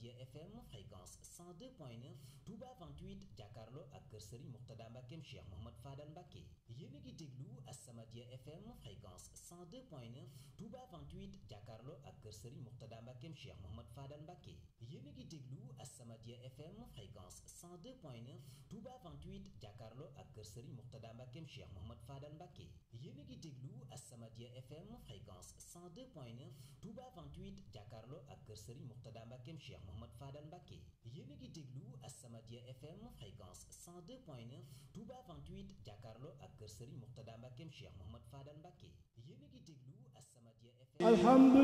As-Samadiyya FM fréquence 102.9 Touba 28 jàkkaarloo ak kër Serigne Mourtada Mbackeem Cheikh Mouhamad Fadal Mbacke yéen a ngi déglu As-Samadiyya FM fréquence 102.9 Touba 28 jàkkaarloo ak kër Serigne Mourtada Mbackeem Cheikh Mouhamad Fadal Mbacke yéen a ngi déglu As-Samadiyya FM fréquence 102.9 Touba 28 jàkkaarloo ak kër Serigne Mourtada Mbackeem Cheikh Mouhamad Fadal Mbacke yéen a ngi déglu As-Samadiyya FM fréquence 102.9 Touba 28 jàkkaarloo ak kër Serigne Mourtada Mbackeem Cheikh Mouhamad Fadal Mbacke yéen a ngi déglu As-Samadiyya FM fréquence 102.9 Touba 28 jàkkaarloo ak kër Serigne Mourtada Mbackeem Cheikh Mouhamad Fadal Mbacke yéen a ngi déglu As-Samadiyya FM